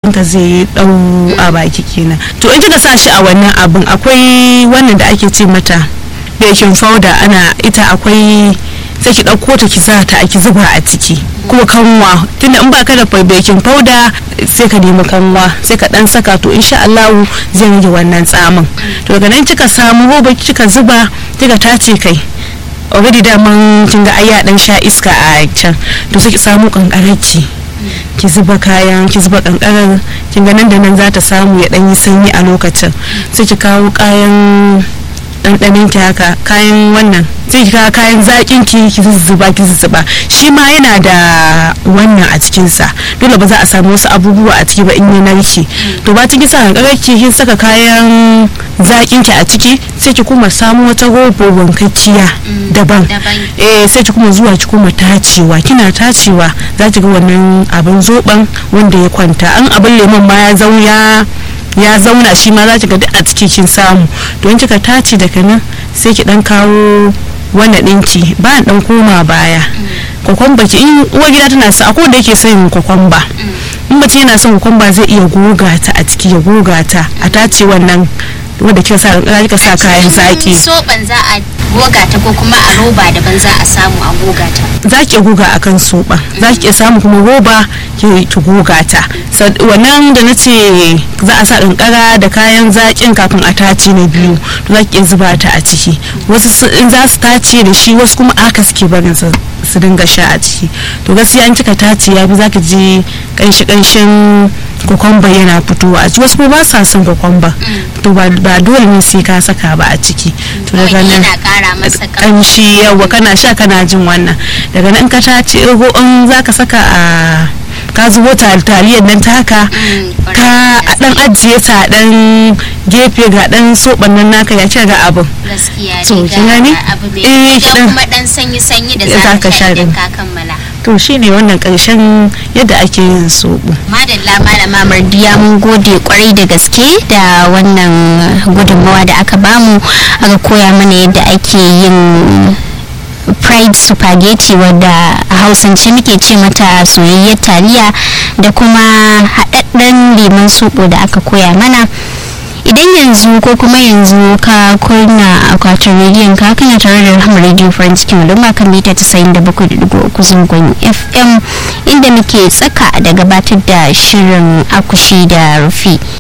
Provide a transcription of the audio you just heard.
ka zai dau a baki kenan to in kika sa shi a wannan abin akwai wannan da ake ce mata baking powder ana ita akwai sai ki ɗauko ta ki sa ta ki zuba a ciki kuma kanwa tunda in baka da baking powder sai ka nemi kanwa sai ka dan saka to insha Allah zai rage wannan tsamin to daga nan kika samu roba kika zuba kika tace kai already daman kin ga ayya dan sha iska a can to sai ki samu kankararki ki zuba kayan ki zuba kankarar kin ga nan da nan za ta samu ya dan yi sanyi a lokacin sai ki kawo kayan ɗanɗanin ki haka kayan wannan sai ki kawo kayan zaƙin ki ki zuzzuba ki zuzzuba shi ma yana da wannan a cikin sa dole ba za a samu wasu abubuwa a ciki ba in ya narke to ba ciki sa kankarar ki kin saka kayan zaƙin ki a ciki sai ki kuma samu wata robo wankakkiya daban eh sai ki kuma zuwa ki kuma tacewa kina tacewa za ki ga wannan abin zoben wanda ya kwanta an abin lemon ma ya zauya ya zauna shi ma za ki ga duk a ciki kin samu don kika tace daga nan sai ki dan kawo wannan ɗinki ba dan koma baya kwakwamba ki in uwa gida tana sa akwai da yake son kwakwamba in mace yana son kwakwamba zai iya goga ta a ciki ya goga ta a tace wannan wanda kika sa kika sa kayan zaki soban za a goga ta ko kuma a roba daban za a samu a goga ta za ki goga akan soba za ki iya samu kuma roba ki goga ta wannan da na ce za a sa kankara da kayan zakin kafin a tace na biyu to za ki iya zuba ta a ciki wasu in za su tace da shi wasu kuma aka suke barin su su dinga sha a ciki to gaskiya in kika tace ya fi za ki ji kanshi kanshin kokomba yana fitowa a ciki wasu kuma ba sa son kokomba to ba dole ne sai ka saka ba a ciki to daga nan kamshi yawa kana sha kana jin wannan daga nan ka tace in za ka saka a ka zubo taliyar nan ta haka ka dan ajiye ta dan gefe ga dan soban nan naka ya ce ga abin gaskiya to kin gani eh kuma dan sanyi sanyi da za ka sha idan ka kammala to shine wannan karshen yadda ake yin soɓo. madalla malama mardiya mun gode kwarai da gaske da wannan gudunmawa da aka bamu aka koya mana yadda ake yin fried spaghetti wadda a hausance muke ce mata soyayyar taliya da kuma haɗaɗɗen lemon soɓo da aka koya mana idan yanzu ko kuma yanzu ka kunna akwatin rediyon ka kana tare da rahama radio farin cikin al'umma kan mita 97.3 zangon fm inda muke tsaka da gabatar da shirin akushi da rufi